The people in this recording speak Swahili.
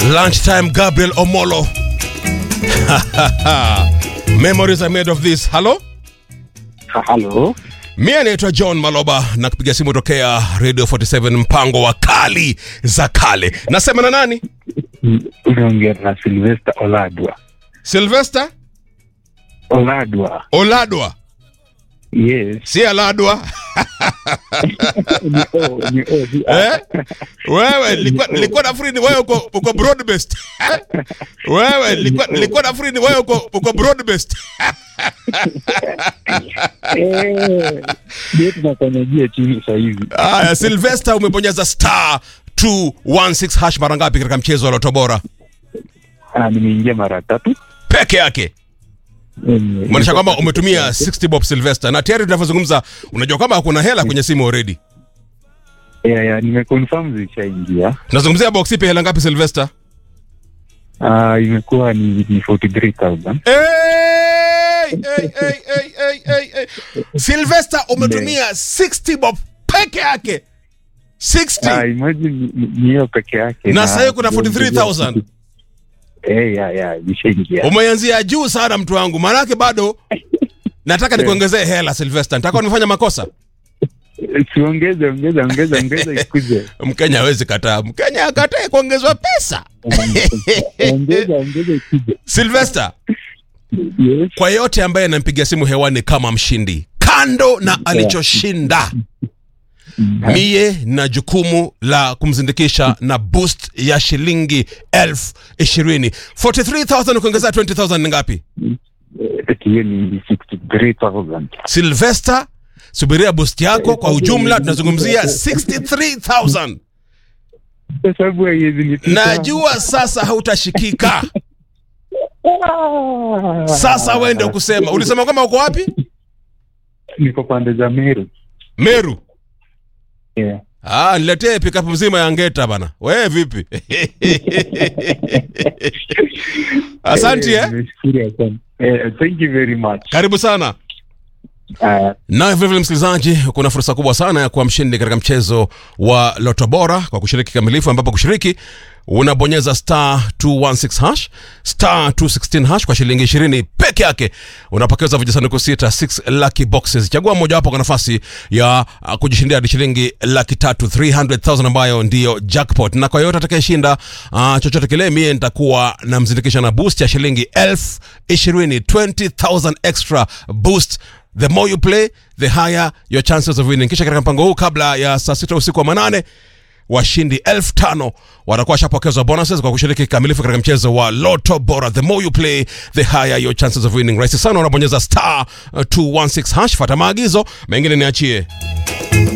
Lunchtime Gabriel Omolo. Memories are made of this. Hello? Halo, Mie naitwa John Maloba na kupiga simu tokea Radio 47 mpango wa kali za kale. Nasema na nani? unaongea na Silvester Oladwa. Sylvester Oladwa, Oladwa, yes. si Aladwa. ni O, ni O, si A. Eh? Wewe nilikuwa nilikuwa nafikiri ni wewe uko uko broad based. Wewe nilikuwa nilikuwa nafikiri ni wewe uko uko broad based. Eh, ndio tunafanyajia chini sasa hivi. Aya, Sylvester umebonyeza star 216 hash mara ngapi katika mchezo wa Loto Bora? Ah, nimeingia mara tatu. Peke yake. Mm, Maanisha kwamba umetumia 60 bob Sylvester na tayari tunavyozungumza unajua kwamba kuna hela kwenye simu already. Yeah, yeah, nimeconfirm zishaingia. Tunazungumzia box ipi hela ngapi Sylvester? Ah, imekuwa ni, ni 43000. Hey, hey, hey, hey, hey, hey, hey. Sylvester umetumia 60 bob peke yake. 60. Ah, imagine ni- ni ni hiyo peke yake. Na sasa hiyo kuna 43,000. Eh, yeah, yeah, zishaingia. Umeanzia juu sana mtu wangu. Maanake bado nataka nikuongezee hela Sylvester. Nataka unifanya makosa. Siongeze, ongeza, ongeza, ongeza ikuje. Mkenya hawezi kataa. Mkenya akatae kuongezwa pesa. Ongeza, ongeza ikuje. Sylvester, Yes. kwa yote ambaye anampigia simu hewani kama mshindi, kando na alichoshinda, mie na jukumu la kumzindikisha na boost ya shilingi elfu ishirini 43000 ukiongezea 20000 ni ngapi? Eti hiyo ni 63000. Sylvester, subiria boost yako. Kwa ujumla tunazungumzia 63000 Kwa sababu haiwezi nipita. Najua sasa hautashikika. Ah. Sasa wewe ndio kusema. Ulisema kwamba uko wapi? Niko pande za Meru. Meru. Yeah. Ah, niletee pickup mzima ya ngeta bana. Wewe vipi? Asante Eh, eh. nimeshukuru asante. Eh, thank you very much. Karibu sana. Ah, Na vile vile msikilizaji, kuna fursa kubwa sana ya kuwa mshindi katika mchezo wa Loto Bora kwa kushiriki kikamilifu, ambapo kushiriki unabonyeza star 216 hash star 216 hash kwa shilingi 20 peke yake, unapokeza vijisanduku sita 6 lucky boxes. Chagua mojawapo kwa nafasi ya uh, kujishindia hadi shilingi laki tatu 300,000 ambayo ndiyo jackpot, na kwa yote atakayeshinda uh, chochote kile, mie nitakuwa namzindikisha na boost ya shilingi elfu ishirini 20,000 extra boost the more you play the higher your chances of winning kisha katika mpango huu kabla ya saa sita usiku wa manane washindi elfu tano watakuwa washapokezwa bonuses kwa kushiriki kikamilifu katika mchezo wa loto bora the more you play the higher your chances of winning rahisi sana unabonyeza star uh, 216 hash fata maagizo mengine niachie